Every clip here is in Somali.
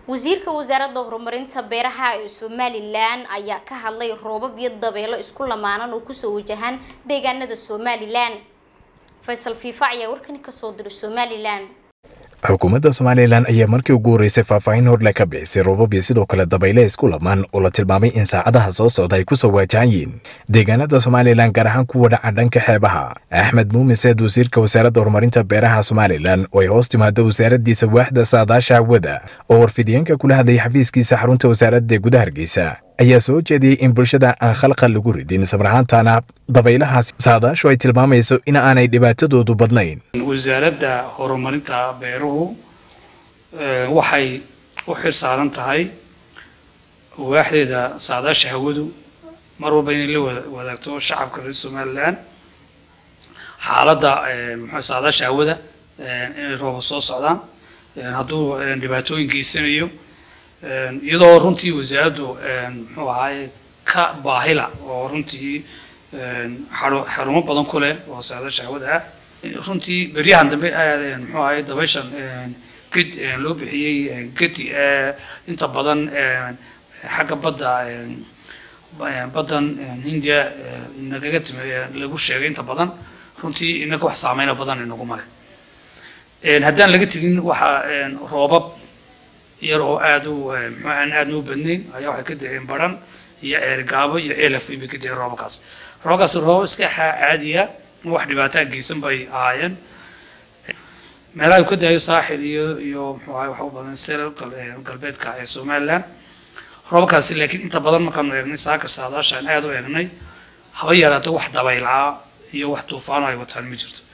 wasiirka wasaaradda horumarinta beeraha ee somalilan ayaa ka hadlay roobab iyo dabeelo isku lamaanan oo kusoo wajahaan deegaanada somalilan faysal fiifa ayaa warkani kasoo diray somalilan xukuumadda somalilan ayaa markii ugu horreysay faahfaahin horle ka bixisay roobab iyo sidoo kale dabayle isku lamaan oo la tilmaamay in saacadaha soo socda ay kusoo waajahan yihiin deegaanada somalilan gaar ahaan kuwa dhaca dhanka xeebaha axmed muumin seed wasiirka wasaaradda horumarinta beeraha somalilan oo ay hoos timaado wasaaraddiisa waaxda saadaasha hawada oo warfidiyeenka kula hadlayay xafiiskiisa xarunta wasaaradda gudaha hargeysa ayaa soo jeediyey in bulshada aan khalqal lagu ridin sabrahaantana dabaylahaas saadaashu ay tilmaamayso in aanay dhibaatadoodu badnayn wasaaradda horumarinta beeruhu waxay u xil saaran tahay waaxdeeda saadaasha hawadu mar walba inay la wadaagto shacabka reer somalilan xaaladda muxuu saadaasha hawada inay rooba soo socdaan hadduu dhibaatooyin geysanayo iyadoo runtii wasaaraddu muxuu ahaaye ka baahila oo runtii xarumo badan ku leh oo saadaasha hawada ah runtii beryahan dambe muxuu ahaye dabayshan ged loo bixiyey gedi inta badan xagga badda baddan hindiya nagaga timi lagu sheegay inta badan runtii inaga wax saameyna badan inaguma leh haddaan laga tegin waxa roobab yar oo aad u muxuu aan aadna u badnayn ayaa waxay ka da'een baran iyo ceergaabo iyo elaf bay ka da'een roobabkaas roobabkaas roobab iska caadiya wax dhibaataa geysan bay ahaayeen meelaha uu ka daayo saaxil iyo iyo muxuu ahay waxa u badan seral galbeedka ee somaliland roobabkaasi laakiin inta badan markaanu eegnay saakar saadaashaan aad u eegnay haba yaraato wax dabaylaa iyo wax duufaano ay wataan ma jirto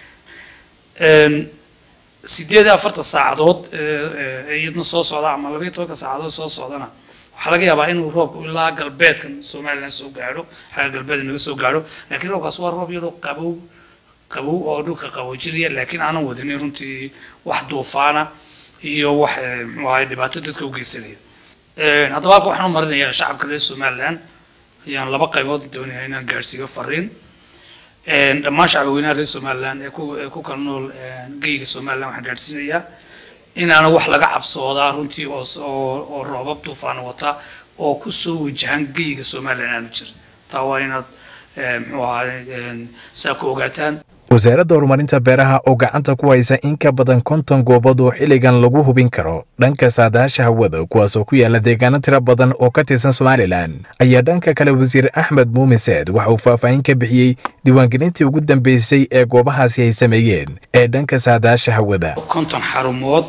sideed iyo afartan saacadood iyadna soo socda ama labaiyo tobanka saacadood soo socdana waxaa laga yaabaa inuu roobku ilaa galbeedkan somaliland soo gaadho xagga galbeed naga soo gaadho laakiin roobkaas waa roob yaroo qabow qabow oo dhulka qaboojinaya laakiin aanan wadinin runtii wax duufaana iyo wax muxuu ahay dhibaato dadka u geysanaya haddaba halka waxaan u marinayaa shacabka reer somaliland ayaan laba qaybood doonaya inaan gaadhsiiyo fariin dhammaan shacbi weynaha reer somaliland ee ku ee ku kala nool geyga somaliland waxaan gaadhsiinayaa inaana wax laga cabsoodaa runtii oo oo oo roobab duufaan wata oo ku soo wajahan geyga somaliland aanu jirin taa waa inaad muxuu ahaay saa ku ogaataan wasaaradda horumarinta beeraha oo gacanta ku haysa in ka badan konton goobood oo xilligan lagu hubin karo dhanka saadaasha hawada kuwaasoo ku yaala deegaano tiro badan oo ka tirsan somalilan ayaa dhanka kale wasiir axmed muumin seed waxa uu faahfaahin ka bixiyey diiwaangelintii ugu dambeysay ee goobahaasi ay sameeyeen ee dhanka saadaasha hawada konton xarumood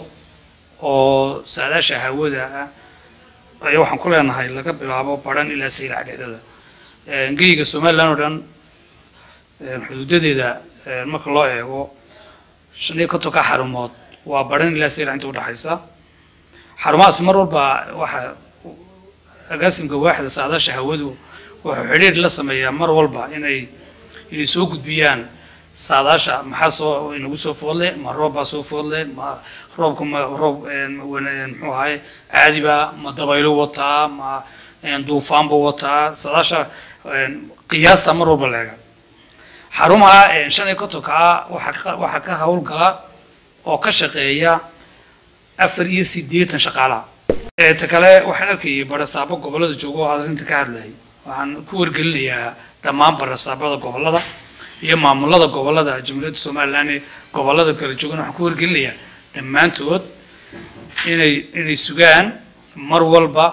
oo saadaasha hawada ah ayaa waxaan ku leenahay laga bilaabo baran ilaa saylac dhexdooda geyga somaliland oo dhan xuduudadeeda marka loo eego shan iyo kontonka xarumood waa baran ilaa saylac inta udhexaysa xarumahaas mar walba waxa agaasimka waaxda saadaasha hawadu wuxuu xidhiir la sameeyaa mar walba inay inay soo gudbiyaan saadaasha maxaa soo inagu soo foodle ma roob baa soo foodle ma roobka ma roob muxuu ahay caadiba ma dabaylo wataa ma duufaanba wataa saadaasha qiyaasta mar walba leega xarumaha shan iyo kontonka waxaa waxaa ka howlgala oo ka shaqeeya afar iyo siddeetan shaqaalaha ta kale waxaan arkayay barasaabo gobollada jooga oo arrinta ka hadlayay waxaan ku wargelinayaa dhammaan barasaabada gobollada iyo maamulada gobollada jamhuuriyadda somaliland ee gobollada kala joogan waxaan ku wargelinayaa dhammaantood inay inay sugaan mar walba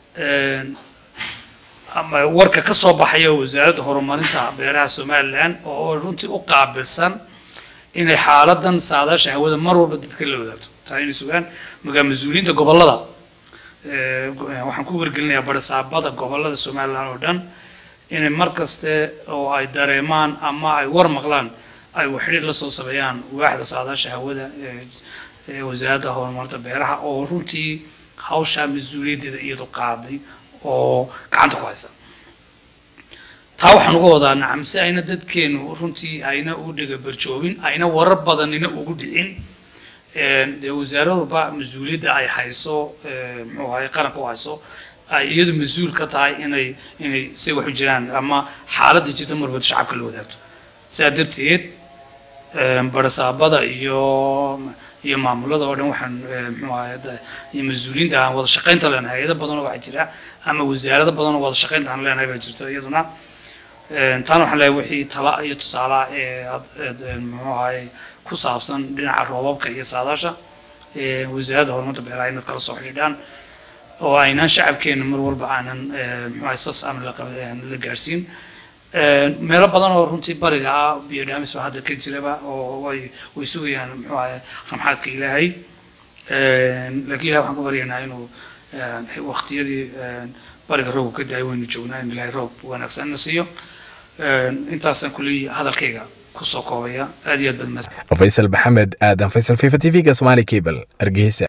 ama warka ka soo baxaya wasaaradda horumarinta beeraha somaliland oo runtii u qaabilsan inay xaaladan saadaasha hawada mar walba dadka la wadaagto taa inay sugaan magaa mas-uuliyiinta gobollada waxaan ku wargelinayaa barasaabada gobollada somaliland oo dhan inay mar kaste oo ay dareemaan ama ay war maqlaan ay waxdhiir la soo sameeyaan waaxda saadaasha hawada ee wasaaradda horumarinta beeraha oo runtii hawshaa mas-uuliyaddeeda iyadu qaaday oo gacanta ku haysa taa waxaan uga wadaa nacam si ayna dadkeenu runtii ayna u dhiga barjoobin ayna warar badanina ugu dhicin dee wasaaradba mas-uuliyadda ay hayso muxuu ahay qaranka u hayso ay iyadu mas-uul ka tahay inay inay si wax u jiraan ama xaaladda jirta marwad shacabka la wadaagto sidaa darteed barasaabada iyo iyo maamulada oo dhan waxaan muxuu ahay iyo mas-uuliyiinta aan wada shaqaynta leenahay hay-ado badan oo waxaa jira ama wasaarado badan oo wada shaqaynta aan leenahay baa jirta iyaduna taana waxaan leeyahay wixii tala iyo tusaala ee muxuu ahay ku saabsan dhinaca roobabka iyo saadaasha wasaaradda horumarta beeraha inaad kala soo xidhiidhaan oo aynaan shacabkeena mar walba aanan muxuu ahay sas aan la gaarsiin meelo badan oo runtii bariga ah biyo dhaamis ba hadda ka jiraba oo way way sugayaan muxuu ahay ramxaadka ilaahay laakiin ilahay waxaan ku baryaynaa inuu waqtiyadii bariga roobku ka daay waynu joognaa in ilaahay roob wanaagsan na siiyo intaasaan kuley hadalkayga kusoo koobaya aad iyo aad baad faysal maxamed aadan faysal fifa t v-ga somali cable hargeysa